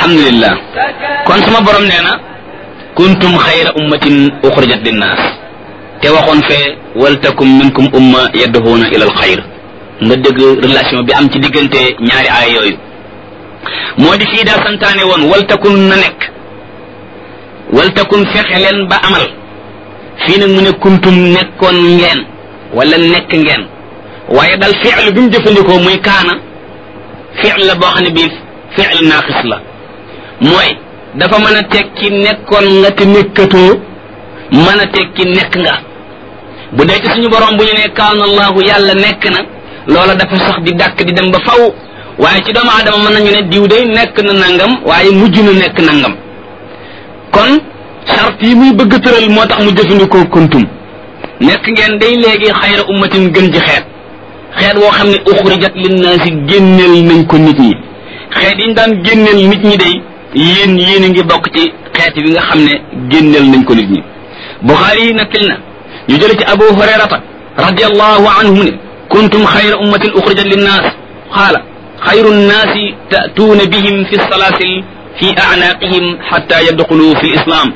alhamdulillah kon sama borom nee na kuntum xayra ummatin uxrijat linnaas te waxoon fee waltakum minkum umma yadduhuuna ila al xayr nga dégg relation bi am ci diggante ñaari aay yooyu moo di fii daa santaane woon waltakun na nekk waltakun fexe leen ba amal fii nag mu ne kuntum nekkoon ngeen wala nekk ngeen waaye dal fi'l bi mu jëfandikoo muy kaana fi'l la boo xam ne bii fi'l naaqis la mooy dafa mën a tekki nekkoon nga te nekkatoo mën a tekki nekk nga bu dee ci suñu borom bu ñu ne kaana allahu yàlla nekk na loola dafa sax di dàkk di dem ba faw waaye ci doomu aadama mën nañu ne diw day nekk na nangam waaye mujj na nekk nangam kon charte yi muy bëgg tëral moo tax mu jëfandikoo kuntum nekk ngeen day léegi xayra ummatin gën ci xeet xeet woo xam ne uxrijat linnaasi génneel nañ ko nit ñi xeet yi ñu daan génneel nit ñi day yéen yéen a ngi bokk ci xeet bi nga xam ne génneel nañ ko nit ñi buxaari yi nattil na ñu jële ci abu hurayrata radiallahu anhu mu ne kuntum xayra ummatin uxrijat linnaas xaala xayru nnaasi tatuuna bihim fi salaasil fi anaaqihim xatta yadxulu fi lislaam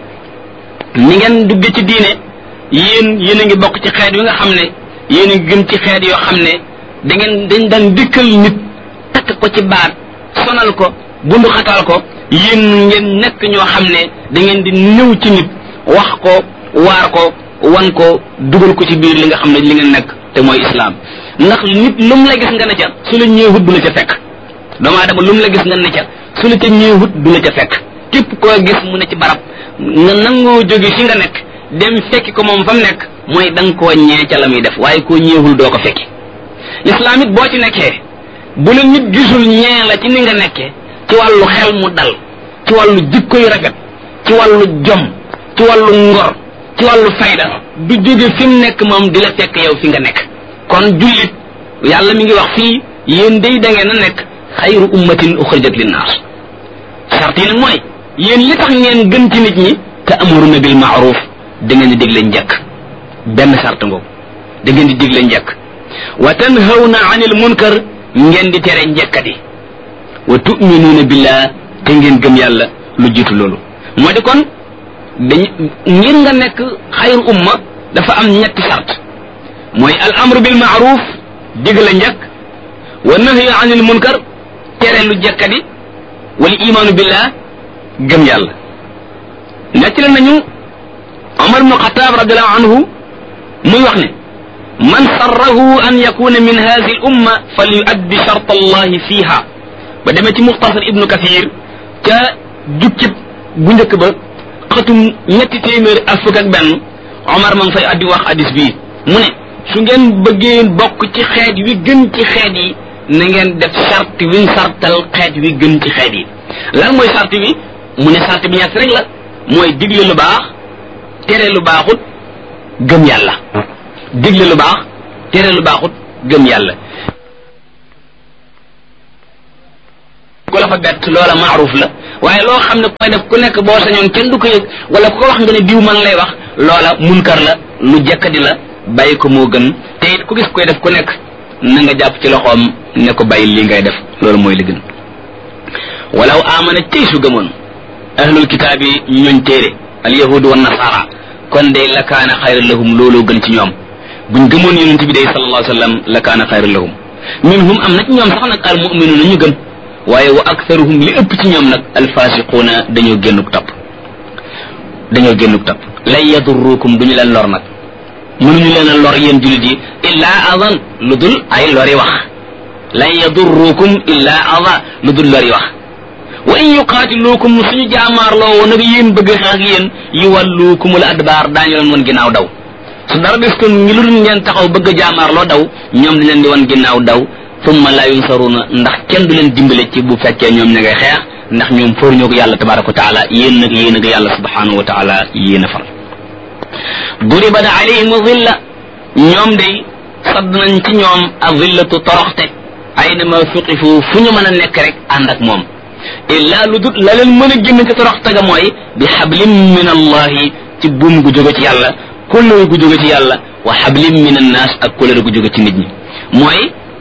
ni ngeen dugge ci diine yéen yéen a ngi bokk ci xeet wi nga xam ne yéen a ngi gën ci xeet yoo xam ne da ngeen dañ daan dikkal nit takk ko ci baat sonal ko bundu xatal ko yéen ngeen nekk ñoo xam ne da ngeen di ñëw ci nit wax ko waar ko wan ko dugal ko ci biir li nga xam ne li ngeen nekk te mooy islaam ndax nit lu mu la gis nga ne ca su la ñëwut du la ca fekk doomu aadama lu mu la gis nga ne ca su la ca ñëwut du la ca fekk képp koo gis mu ne ci barab nga nangoo jóge fi nga nekk dem fekki ko moom fa mu nekk mooy da nga koo ñee ca la muy def waaye koo ñeewul doo ko fekki lislaam it boo ci nekkee bu la nit gisul ñee la ci ni nga nekkee ci wàllu xel mu dal ci wàllu jikko yu rafet ci wàllu jom ci wàllu ngor ci wàllu fayda du jóge fi mu nekk moom di la fekk yow fi nga nekk kon jullit yàlla mi ngi wax fii yéen day da ngeen a nekk xayru ummatin uxrijat linnaas sart yi nag mooy yéen li tax ngeen gën ci nit ñi te amuruna bil maaruf da ngeen di digle njëkk benn sart ngoogu da ngeen di digle njëkk wa tanhawna anil munkar ngeen di tere njëkkati wa tuminuuna billah te ngeen gëm yàlla lu jiitu loolu moo di kon dañ ngir nga nekk xayru umma dafa am ñetti sart mooy al amru bil maaruf digle njëkk wa nahyu anil munkar tere lu jekkadi wal imaanu billah gëm yàlla nettali nañu Omar ibnu Xataab radiallahu anhu muy wax ne man sarrahu an yakuna min hadihi al umma fal yuaddi shart allahi fiha ba demee ci muxtasar ibnu kathir ca jukkib bu njëkk ba xatum ñetti téeméeri ak fukk ak benn Omar ma ngi fay addi wax hadis bii mu ne su ngeen bëggee bokk ci xeet wi gën ci xeet yi na ngeen def sart wiñ sartal xeet wi gën ci xeet yi lan mooy sart bi mu ne sart bi ñett rek la mooy digle lu baax tere lu baaxut gëm yàlla digle lu baax tere lu baaxut gëm yàlla ku la fa bett loola maaruf la waaye loo xam ne koy def ku nekk boo sañoon kenn du ko yëg wala ku ko wax nga ne diw man lay wax loola munkar la lu jekkadi la bàyyi ko moo gën te it ku gis koy def ku nekk na nga jàpp ci loxoom ne ko bàyyi lii ngay def loolu mooy li gën walaw amana tey su gëmoon ahlul kitaab yi ñooñ téere al yahudu wa nasara kon day la kaana xayran lahum looloo gën ci ñoom buñ gëmoon yonent bi day sallallahu alayhi wa sallam la kaana xayran lahum minhum am na ci ñoom sax nag al muminuuna ñu gëm waaye wa aktharuhum li ëpp ci ñoom nag alfasiquuna dañoo génnuk topp dañoo génnuk topp lan yadurrukum duñu leen lor nag mënuñu leen a lor yéen jullit yi illaa adan lu dul ay lori wax lan yadurrukum illaa ada lu dul lori wax wa in yuqaatiluukum suñu jaamaarloo woon ak yéen bëgg xeex ak yéen yuwalluukumul adbaar daañu leen woon ginnaaw daw su dara des kon ngi lu dul ngeen taxaw bëgg a jaamaarloo daw ñoom dañ leen di woon ginnaaw daw summa la yunsaruna ndax kenn du leen dimbale ci bu fekkee ñoom ña ngay xeex ndax ñoom fóor ñoo ko yàlla tabaraka wa taala yéen nag yéen ak yàlla subhanahu wa taala yéen a far duribat alayhim zilla ñoom day sadd nañ ci ñoom a zillatu toroxte aynama suqifu fu ñu mën a nekk rek ànd ak moom illa lu dut la leen mën a génn ci toroxte ga mooy bi xablim min allahi ci buum gu jóge ci yàlla kóllëre gu jóge ci yàlla wa xablim min annaas ak kóllëre gu jóge ci nit ñi mooy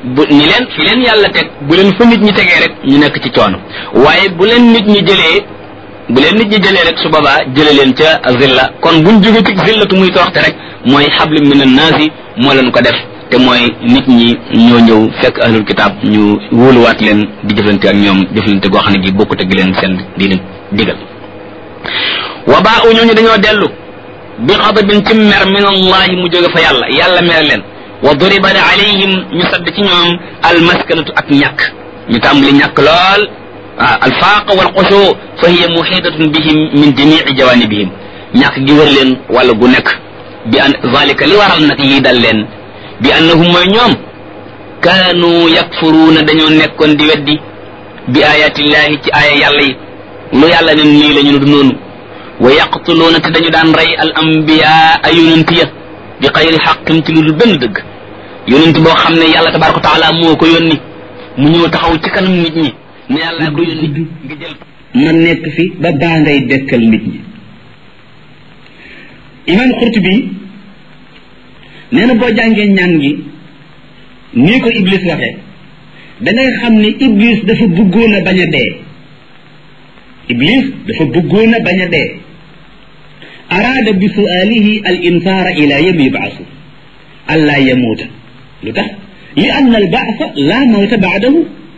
bu ni leen fi leen yàlla teg bu leen fa nit ñi tegee rek ñu nekk ci coono waaye bu leen nit ñi jëlee bu leen nit ñi jëlee rek su boobaa jële leen ca zilla kon buñ jóge ci zillatu muy toroxte rek mooy xablu min annaasi moo leen ko def te mooy nit ñi ñoo ñëw fekk ahlul kitaab ñu wóoluwaat leen di jëflante ak ñoom jëflante goo xam ne gi bokkut ak leen seen di leen digal wa baa u ñooñu dañoo dellu bi xadabin ci mer min allahi mu jóge fa yàlla yàlla mere leen wa duriba alayhim ñu sadd ci ñoom almaskanatu ak ñàkk ñu tàmbali ñàkk lool waaw alfaaq wal xushu fa hiya muhitatun bihim min jamii jawanibihim ñàkk gi wër leen wala gu nekk bi an zalika li waral nag lii dal leen bi annahum mooy ñoom kaanu yakfuruuna dañoo nekkoon di weddi bi ayatillahi ci aaya yàlla yi lu yàlla ne nii la ñu du noonu wa yaqtuluuna te dañu daan rey al ambiyaa ay yonent ya bi xayri xaqin ci lu dul benn dëgg yonent boo xam ne yàlla tabaraka wa taala moo ko yónni mu ñëw taxaw ci kanam nit ñi ne yàlla ko yónni nga jël man nekk fi ba baa ngay dekkal nit ñi imam Qurtubi nee na boo jàngee ñaan gi nii ko iblis waxee dangay xam ni iblis dafa bëggoon a bañ a dee iblis dafa bëggoon a bañ a dee araada bi sualihi al insaara ila yawmi yubaasu allaa yamuuta lu tax li anna al baasa laa mawta baadahu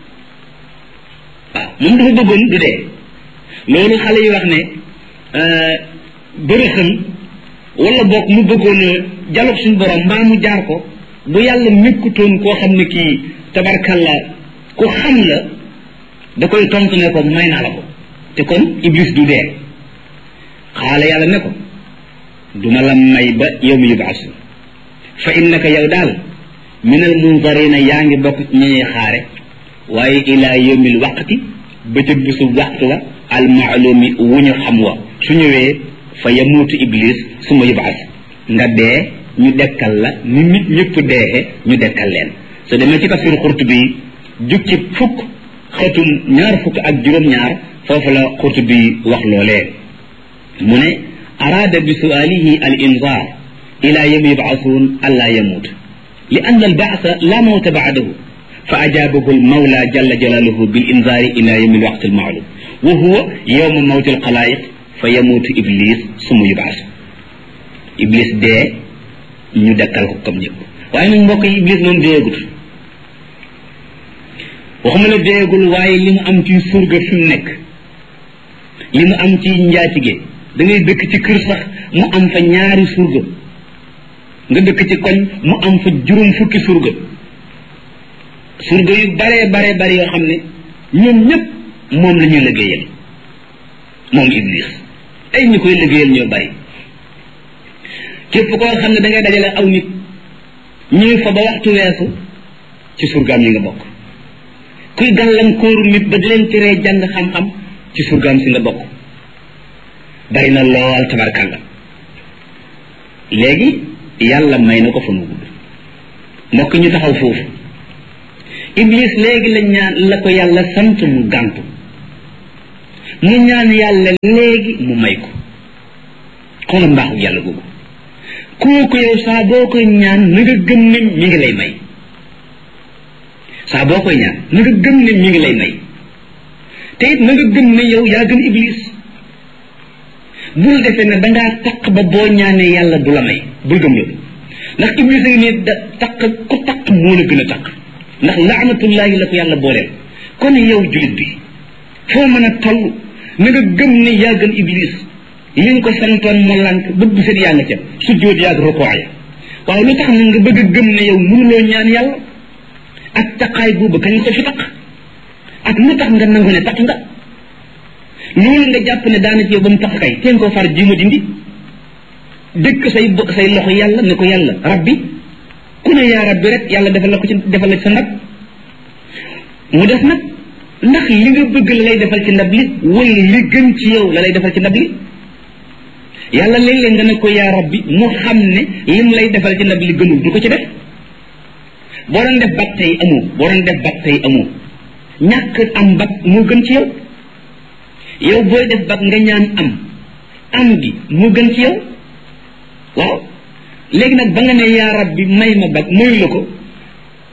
waaw moom dafa bëggoon du dee loolu xale yi wax ne bërëxam wala boog mu bëggoon a jaloog suñu borom mbaa mu jaar ko bu yàlla nekkutoon koo xam ne kii tabarkalla ku xam la da koy tontu ne ko may naa la ko te kon iblis du dee xaala yàlla ne ko duma la may ba yow mi yubaasu fa innaka yow daal min al munzarina yaa ngi bokk ci ñuy xaare waaye ilaa yawmil waqti bëccëg bisu waxtu wa al maalumi wu ñu xam wa su ñëwee fa yamuutu iblis su ma yubaas nga dee ñu dekkal la ni nit ñëpp deexe ñu dekkal leen so demee ci tafsir Qurtubi jug ci fukk xëtum ñaar fukk ak juróom-ñaar foofu la Qurtubi wax loolee mu ne araada bi sualihi al inzar ila yawmi yubasuun allaa yamuut li anna al baasa la mawta baadahu fa ajaabahu al mawla jalla jalaaluhu bil inzaari ila yawmi al waqti al maalum wa huwa yawma mawti al xalaayiq fa yamuutu iblis suma yubaasu iblis dee ñu dekkal ko comme ñëpp waaye nag mbokk yi iblis moom deegut waxuma la deegul waaye li mu am ci surga fi mu nekk li mu am ci njaatige da ngay dëkk ci kër sax mu am fa ñaari surga nga dëkk ci koñ mu am fa juróom fukki surga surga yu bare bare bare yoo xam ne ñoom ñëpp moom la ñuy liggéeyal moom iblis ay ñi koy liggéeyal ñoo bari képp koo xam ne da ngay dajale aw nit ñuy fa ba waxtu weesu ci surgaam yi nga bokk kuy gàllankooru nit ba di leen teree jàng xam-xam ci surgaam si nga bokk bari na lool tabarkàlla léegi yàlla may na ko fa nu gudd mbokk ñu taxaw foofu iblis léegi la ñaan la ko yàlla sant mu gàntu mu ñaan yàlla léegi mu may ko xoolal mbaaxu yàlla googu kooku yow saa boo koy ñaan na nga gëm ne mi ngi lay may saa boo koy ñaan na nga gëm ne mi ngi lay may te it na nga gëm ne yow yaa gën iblis bul defee ne dangaa taq ba boo ñaanee yàlla du la may bul gëm loolu ndax iblis a ngi ne da taq ku taq moo la gën a taq ndax laanatullahi la ko yàlla booleel kon yow julit bi foo mën a toll na nga gëm ne yaa gën iblis li nga ko santoon mu lànk bët bu set yaa nga ca sujjóot yaag rukoo ya waaw lu tax na nga bëgg a gëm ne yow mënuloo ñaan yàlla ak taqaay boobu kañ ko fi taq ak lu tax nga nangu ne taq nga loolu nga jàpp ne daana ci yow ba mu taq kay teen koo far jima dindi dëkk say say loxo yàlla ne ko yàlla rabbi ku ne yaa rabbi rek yàlla defal la ko ci defal la ci sa ndab mu def nag ndax li nga bëgg la lay defal ci ndab li wala li gën ci yow la lay defal ci ndab li yàlla léeg-léeg nga ne ko yaa rabbi mu xam ne lim lay defal ci ndab li gënul du ko ci def boo doon def bag tey amoo boo doon def bag tey amoo ñàkk am bag moo gën ci yow yow booy def bag nga ñaan am am gi moo gën ci yow waaw léegi nag ba nga ne yaa rabbi may ma bag mayu la ko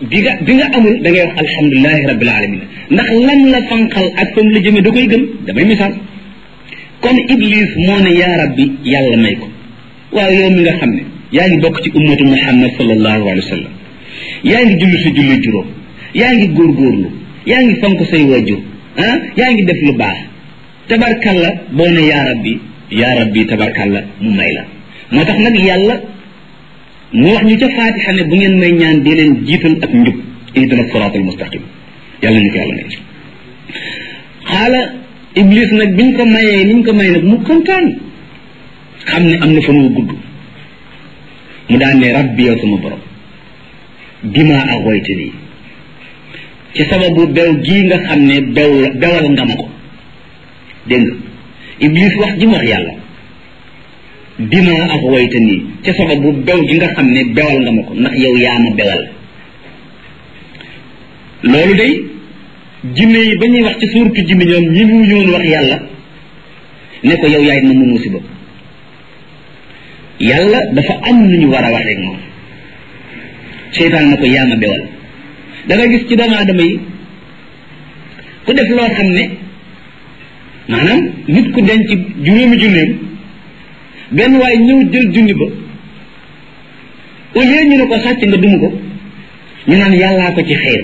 bi nga bi nga amul da ngay wax alhamdulilahi rabbil alamin ndax lan la fanqal ak fam la jëme da koy gën damay misaal kon iblis moo ne yaa rabbi yàlla may ko waaw yow mi nga xam ne yaa ngi bokk ci ummatu muhammad sallallahu alayhi wa sallam yaa ngi julli sa julli juróom yaa ngi góorgóorlu yaa ngi fonk say wajur ah yaa ngi def lu baax tabarkalla boo ne yaa rabbi yaa rabbi tabarkalla mu may la moo tax nag yàlla mu wax ñu ca faatixa ne bu ngeen may ñaan di leen jiital ak njub ihdina siraat al mustaqim yàlla ñu ko yàlla may xaala iblis nag biñ ko mayee niñ ko may nag mu kontaan xam ne am na fa mu gudd mu daan ne rabbi yow sama borom bima agoyte nii ci sababu bew gii nga xam ne bew bewal nga ma ko dégg nga iblis wax ji mu wax yàlla bima agoyte nii ci sababu bew gi nga xam ne bewal nga ma ko ndax yow yaa ma bewal loolu day jinne yi ba ñuy wax ci suurtu jinne ñoom ñi mu ñoon wax yàlla ne ko yow yaay na mu musiba yàlla dafa am nu ñu war a wax rek moom seytaan na ko yaa ma bewal da nga gis ci doomu aadama yi ku def loo xam ne maanaam nit ku denc juróomi junneem benn waaye ñëw jël junni ba au lieu ñu ne ko sàcc nga dum ko ñu naan yàllaa ko ci xeer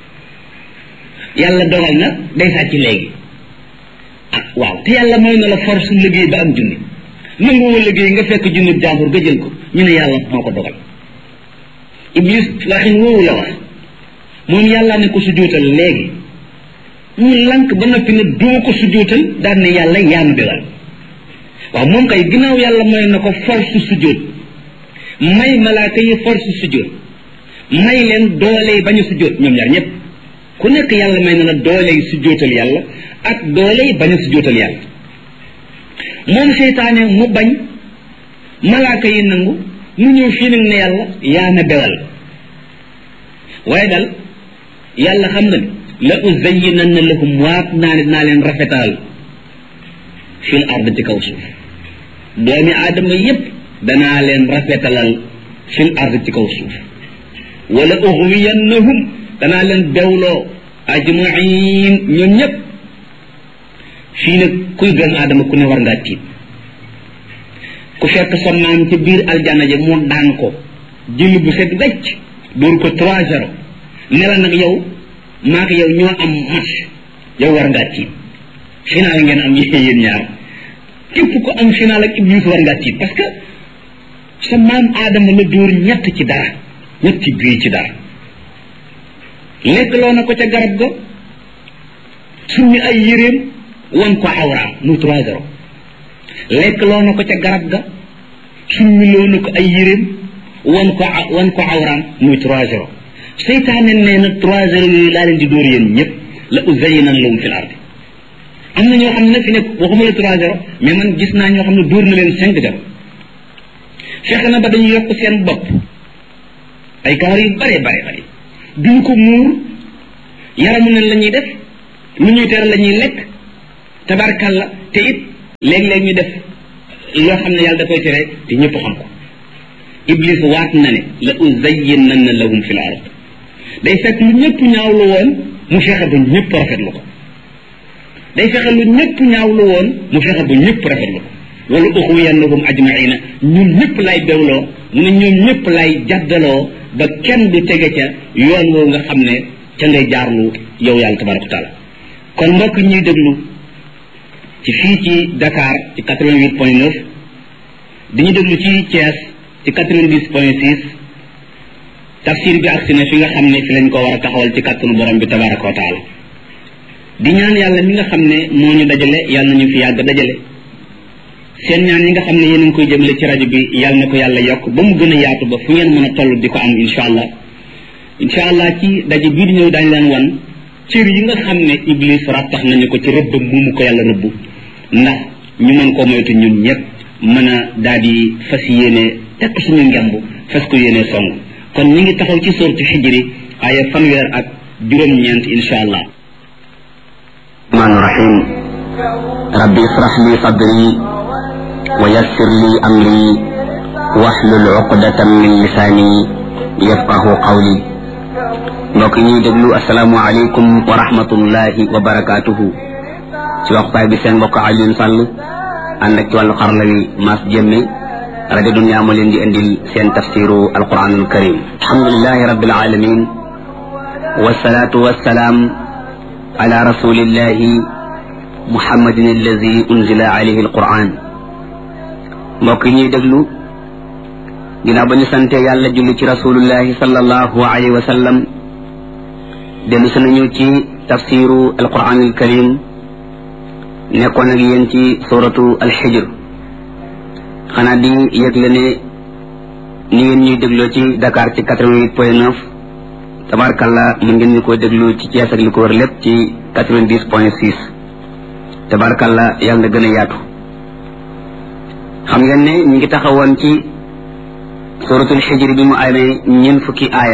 yàlla dogal na day sàcc léegi ah waaw te yàlla mooy na la force liggéey ba am junni nanguwoo liggéey nga fekk junni jàmbur nga jël ko ñu ne yàlla moo ko dogal iblis waxin woowu la wax moom yàlla ne ko sujjóotal léegi ñu lank ba noppi ne doo ko sujjóotal daan ne yàlla yaa ma bewal waaw moom kay ginnaaw yàlla may na ko force sujjóot may malaaka yi force sujjóot may leen doole bañ a sujjóot ñoom ñaar ñëpp ku nekk yàlla may na la doole yi sujjóotal yàlla ak doole yi bañ a sujjóotal yàlla moom seytaane mu bañ malaaka yi nangu mu ñëw fii nag ne yàlla yaa na bewal waaye daal yàlla xam na ne la uzayyinanna lahum waat naa ne naa leen rafetal fil ard ci kaw suuf doomi aadama yépp danaa leen rafetalal fil ard ci kaw suuf wala uxwiyannahum danaa leen bewloo ajmain ñoom ñépp fii nag kuy doomu aadama ku ne war ngaa tiit ku fekk sa maam ca biir aljana ja mu daan ko jël bu set wecc dóor ko trois zéro ne la nag yow maa ko yow ñoo am match yow war ngaa tiit final ngeen am yéen ñaar képp ko am final ak iblis war ngaa tiit parce que sa maam aadama la dóor ñett ci dara ñetti bii ci dara lekk loo na ko ca garab ga summi ay yéreem wan ko awraam mu trois zéro lekk loo na ko ca garab ga summi loo na ko ay yéreem wan ko wan ko awraam muy trois zéro seytaane nee na trois zéro yooyu laa leen di dóor yéen ñëpp la uzayinan lahum fil ardi am na ñoo xam ne fi nekk waxuma la trois zéro mais man gis naa ñoo xam ne dóor na leen cinq zéro fexe na ba dañu yokk seen bopp ay kawar yu bare bare bare duñ ko muur yaramu nen la ñuy def lu ñuy tere la ñuy lekk tabarkalla te it léeg-léeg ñu def loo xam ne yàlla da koy tere te ñëpp xam ko iblis waat na ne la uzayyinanna lahum fil ard day fekk lu ñëpp ñaawlu woon mu fexe ba ñëpp rafetlu ko day fexe lu ñëpp ñaawlu woon mu fexe ba ñëpp rafetlu ko wala uxwiyannahum ajmaina ñun ñëpp lay bewloo mu ne ñoom ñëpp lay jaddaloo ba kenn du tege ca yoon woowu nga xam ne ca ngay jaarlu yow yàlla tabaraka taala kon mbokk ñuy déglu ci fii ci Dakar ci 88 point 9 dañu déglu ci Thiès ci 90 point 6 tafsir bi agsi na fi nga xam ne fi lañ ko war a taxawal ci kàttanu borom bi tabaraka wa taala di ñaan yàlla mi nga xam ne moo ñu dajale yàlla na ñu fi yàgg dajale seen ñaan yi nga xam ne yéen a ngi koy jëmale ci rajo bi yàlla na ko yàlla yokk ba mu gën a yaatu ba fu ngeen mën a toll di ko am incha allah incha allah ci daje bii di ñëw daañu leen wan cër yi nga xam ne iblis rattax nañu ko ci rëbb mu mu ko yàlla rëbb ndax ñu mën koo moytu ñun ñëpp mën a daal di fas yéene tekk suñu ngemb fas ko yéene song kon ñu ngi taxaw ci sortu xijri aaya fanweer ak juróom-ñeent incha allah الرحمن الرحيم رب اشرح لي صدري ويسر لي أمري واحلل عقدة من لساني يفقه قولي mbokk ñuy déglu asalaamualeykum wa rahmatullahi wa barakaatuhu ci waxtaay bi seen mbokk Alioune Sall ànd ak ci wàllu xarala wi Mass Jemme rajo Dunya moo leen di indil seen tafsiru alquranul karim alhamdulilahi rabbil alamin wasalaatu wasalaam ala rasulillahi muhammadin alladi unzila alayhi alquran mbokk ñuy déglu ginnaaw ba ñu sante yàlla julli ci rasulullahi sallallahu alayhi wa sallam dellu si nañu ci tafsiru alquran alkarim nekkoon ak yéen ci suratu alxijr xanaa di yëgle ne ni ngeen ñuy dégloo ci Dakar ci quatre-vingt-huit point neuf tabarkalla mën ngeen ñu ko déglu ci Thiès ak li ko wër lépp ci quatre-vingt-dix point six tabarkalla yàlla na gën a yaatu xam ngeen ne ñu ngi taxawoon ci suratul xijri bi mu amee ñeent fukki aaya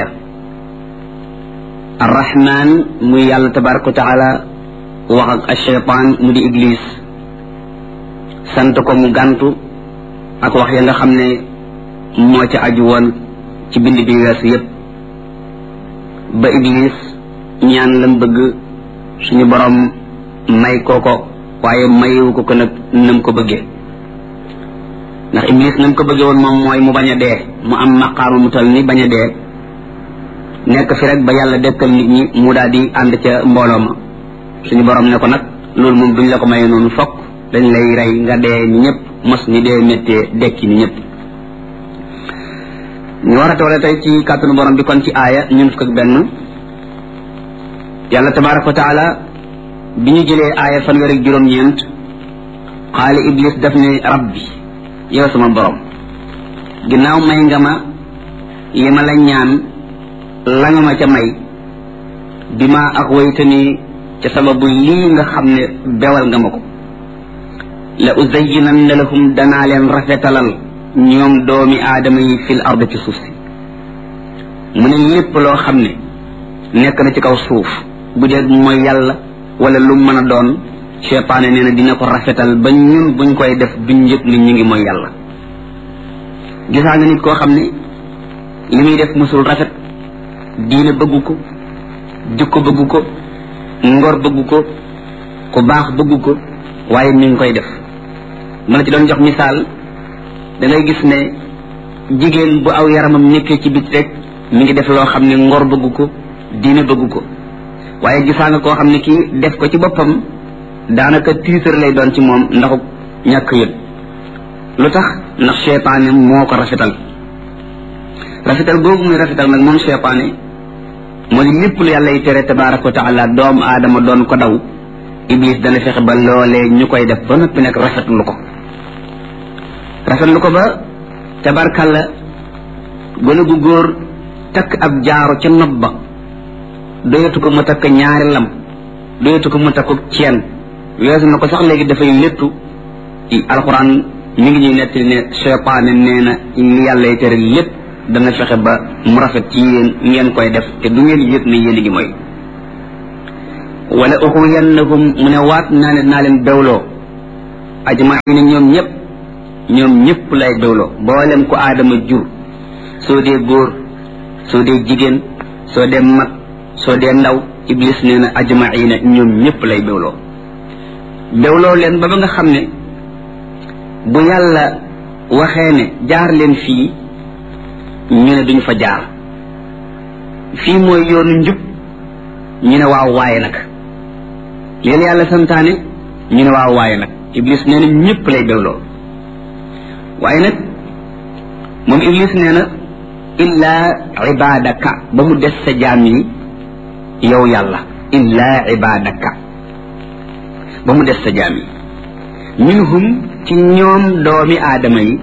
arrahman muy yàlla tabaraka wa taala wax ak ashaytaan mu di iblis sant ko mu gàntu ak wax ya nga xam ne moo ca aju woon ci bind bi weesu yépp ba iblis ñaan lam bëgg suñu borom may kooko waaye mayewu ko ko nag nam ko bëggee ndax iblis nam ko bëggee woon moom mooy mu bañ a dee mu am maqaama mu toll ni bañ a dee nekk fi rek ba yàlla dekkal nit ñi mu daal di ànd ca mbooloo ma suñu borom ne ko nag loolu moom duñ la ko maye noonu fokk dañ lay rey nga dee ni ñëpp mos ni dee méttee dekki ni ñëpp ñu war a toole tey ci kàttanu borom bi kon ci aaya ñun fukk ak benn yàlla tabaraka wa taala bi ñu jëlee aaya fanweer ak juróom-ñeent xaali iblis daf ne rabbi yow sama borom ginnaaw may nga ma li ma la ñaan la nga ma ca may bi ma ak waytani ca sababu lii nga xam ne bewal nga ma ko la uzayyinanna lahum danaa leen rafetalal ñoom doomi aadama yi fil ard ci suuf si mu ne lépp loo xam ne nekk na ci kaw suuf bu dee mooy yàlla wala lu mën a doon cheytaane nee na dina ko rafetal ba ñun buñ koy def duñ yëg ni ñu ngi mooy yàlla gisaa nga nit koo xam ne li muy def musul rafet diine bëggu ko jikko bëggu ko ngor bëggu ko ku baax bëggu ko waaye mi ngi koy def ma la ci doon jox misaal da ngay gis ne jigéen bu aw yaramam nekkee ci bit rek mi ngi def loo xam ne ngor bëggu ko diine bëggu ko waaye gisaa nga koo xam ne kii def ko ci boppam daanaka tiitar lay doon ci moom ndaxu ñàkk yëg lu tax ndax cheytaane moo ko rafetal rafetal googu muy rafetal nag moom cheytaane moo di lépp lu yàlla yi tere tabaraka wa taala doomu aadama doon ko daw iblis dana fexe ba loolee ñu koy def ba noppi nag rafetlu ko rafetlu ko ba tabarkalla gone gu góor takk ab jaaro ca nopp ba doyatu ko mu takk ñaari lam doyatu ko mu takk ceen weesu na ko sax léegi dafay léttu alxuraan mi ngi ñuy nettali ne cheytaane nee na li yàlla yi tere lépp dana fexe ba mu rafet ci yéen ngeen koy def te du ngeen yëg ne yéen a ngi mooy wala uxwiyannahum mu ne waat naa ne naa leen bewloo ajmaina ñoom ñëpp ñoom ñëpp lay bewloo boolem ko aadama jur soo dee góor soo dee jigéen soo dee mag soo dee ndaw iblis nee na ajmaina ñoom ñëpp lay bewloo bewloo leen ba ba nga xam ne bu yàlla waxee ne jaar leen fii ñu ne duñ fa jaar fii mooy yoonu njub ñu ne waaw waaye nag leen yàlla santaane ñu ne waaw waaye nag iblis nee na ñëpp lay bewloo waaye nag moom iblis nee na illaa ibadaka ba mu des sa jaam yi yow yàlla illaa ibadaka ba mu des sa jaam yi minhum ci ñoom doomi aadama yi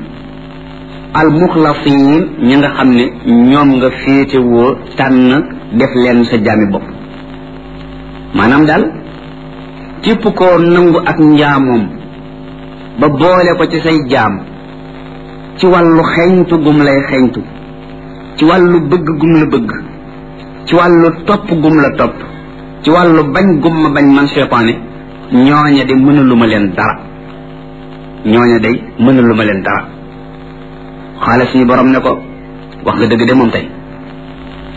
almuxlasiin ñi nga xam ne ñoom nga féetewoo tànn def leen sa jaami bopp maanaam daal képp koo nangu ak njaamoom ba boole ko ci say jaam ci wàllu xeñtu gum lay xeñtu ci wàllu bëgg gum la bëgg ci wàllu topp gum la topp ci wàllu bañ gum ma bañ man seytaane ñooña de mënaluma leen dara ñooña day mënaluma leen dara xaale suñu borom ne ko wax nga dëgg de moom tey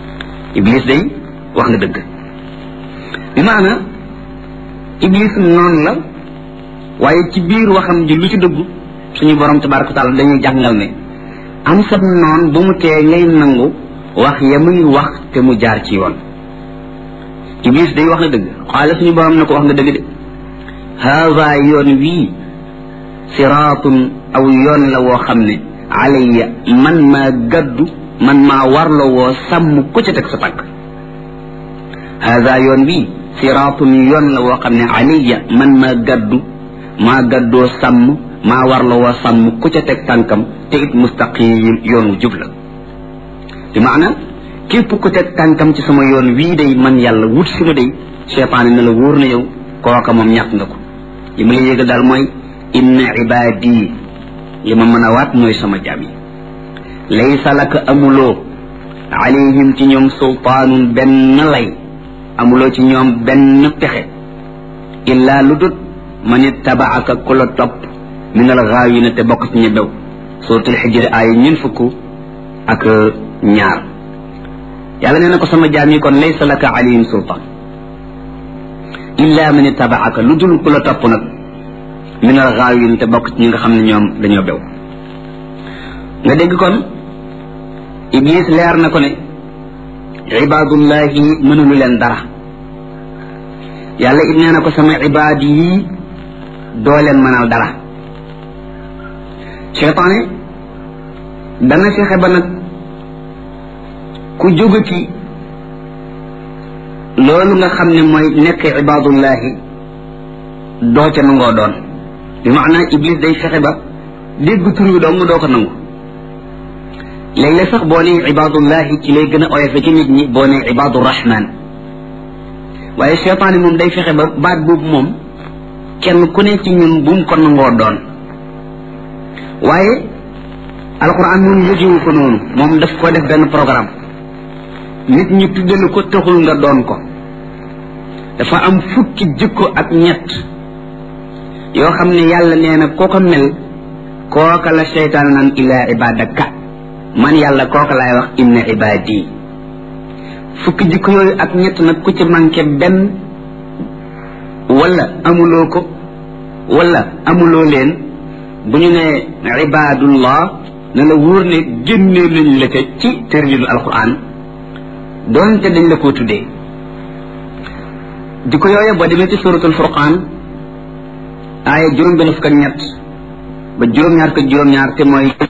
iblis day wax nga dëgg bi maana iblis noonu la waaye ci biir waxam ji lu ci dëgg suñu borom tabaraka taala dañuy jàngal ne am sab noon bu mu tee ngay nangu wax ya muy wax te mu jaar ci yoon iblis day wax na dëgg xaala suñu borom ne ko wax nga dëgg de haada yoon wii siraatun aw yoon la woo xam ne alayya man maa gaddu man maa warla woo sàmm ku ca teg sa tànk haada yoon wii siraatun yoon la woo xam ne alayya man maa gaddu maa gaddoo sàmm maa warla woo sàmm ku ca teg tànkam te it mustaqim yoon wu jub la di maana képp ku teg tànkam ci sama yoon wii day man yàlla wut si ma day cheytaane ne la wóor na yow kooka moom ñàkk nga ko li ma la yégal daal mooy inna ibaadi li ma mën a waat mooy sama jaam yi laysa laka amuloo alayhim ci ñoom sultaanun benn lay amuloo ci ñoom benn pexe illaa lu dut man ittabaaka ku la topp min al gaawina te bokk ci ña bew suratul xijri aaya ñun fukk ak ñaar yàlla nee na ko sama jaam yi kon laysa laka alayhim sultaan illa man ittabaaka lu dul ku la topp nag min al gaawin te bokk ci ñi nga xam ne ñoom dañoo bew nga dégg kon iblis leer na ko ne ibaadullahi mënulu leen dara yàlla it nee na ko sama ibaad yi doo leen mënal dara cheytaane dana fexe ba nag ku jóge ci loolu nga xam ne mooy nekk ibaadullahi doo ca nangoo doon bi maanaa iblis day fexe ba dégg tur wi dong doo ko nangu léeg-léeg sax boo nee ibaadullahi ci lay gën a oyofe ci nit ñi boo nee ibaadu rahman waaye cheytaane moom day fexe ba baat boobu moom kenn ku ne ci ñun bu mu ko nangoo doon waaye alquran moom yëjiwu ko noonu moom daf ko def benn programme nit ñi tuddale ko taxul nga doon ko dafa am fukki jikko ak ñett yoo xam ne yàlla nee na koo ko mel kooka la seytaan naan illa ibadaka man yàlla kooka laay wax inna ibadi fukki jikko yooyu ak ñett nag ku ci manqué benn wala amuloo ko wala amuloo leen bu ñu ne ibadullah ne la wóor ne génnee nañ la ca ci tërjinu alquran doonte dañ la koo tuddee jikko yooyu boo demee ci suratul furqaan aaya juróom benn fukk ak ñett ba juróom-ñaar ko juróom-ñaar te mooy